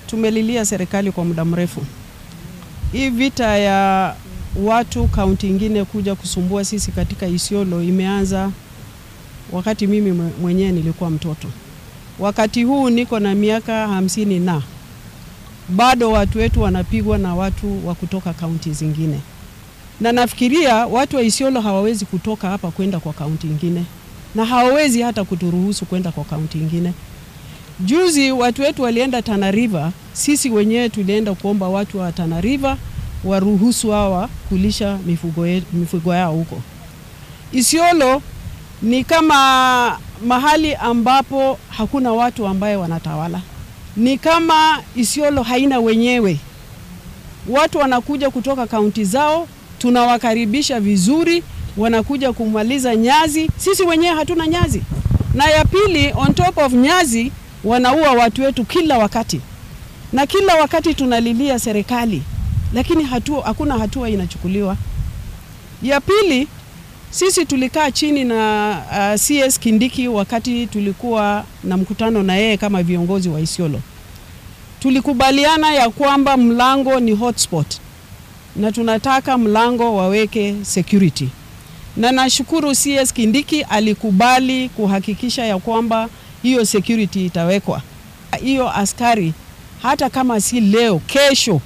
tumelilia serikali kwa muda mrefu. Hii vita ya watu kaunti ingine kuja kusumbua sisi katika Isiolo imeanza wakati mimi mwenyewe nilikuwa mtoto. Wakati huu niko na miaka hamsini na bado watu wetu wanapigwa na watu wa kutoka kaunti zingine, na nafikiria watu wa Isiolo hawawezi kutoka hapa kwenda kwa kaunti ingine, na hawawezi hata kuturuhusu kwenda kwa kaunti ingine. Juzi watu wetu walienda Tana River, sisi wenyewe tulienda kuomba watu wa Tana River waruhusu hawa kulisha mifugo, mifugo yao huko. Isiolo ni kama mahali ambapo hakuna watu ambaye wanatawala, ni kama Isiolo haina wenyewe. Watu wanakuja kutoka kaunti zao, tunawakaribisha vizuri, wanakuja kumaliza nyazi, sisi wenyewe hatuna nyazi. Na ya pili, on top of nyazi, wanaua watu wetu kila wakati, na kila wakati tunalilia serikali, lakini hatua, hakuna hatua inachukuliwa. Ya pili, sisi tulikaa chini na uh, CS Kindiki wakati tulikuwa na mkutano na yeye kama viongozi wa Isiolo. Tulikubaliana ya kwamba mlango ni hotspot na tunataka mlango waweke security, na nashukuru CS Kindiki alikubali kuhakikisha ya kwamba hiyo security itawekwa. Hiyo askari hata kama si leo, kesho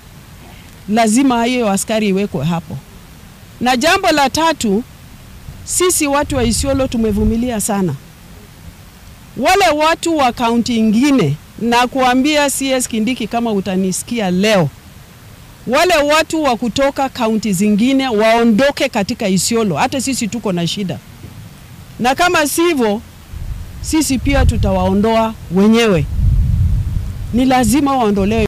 lazima hiyo askari iwekwe hapo. Na jambo la tatu, sisi watu wa Isiolo tumevumilia sana. Wale watu wa kaunti ingine, na kuambia CS Kindiki, kama utanisikia leo, wale watu wa kutoka kaunti zingine waondoke katika Isiolo. Hata sisi tuko na shida, na kama sivyo, sisi pia tutawaondoa wenyewe. Ni lazima waondolewe.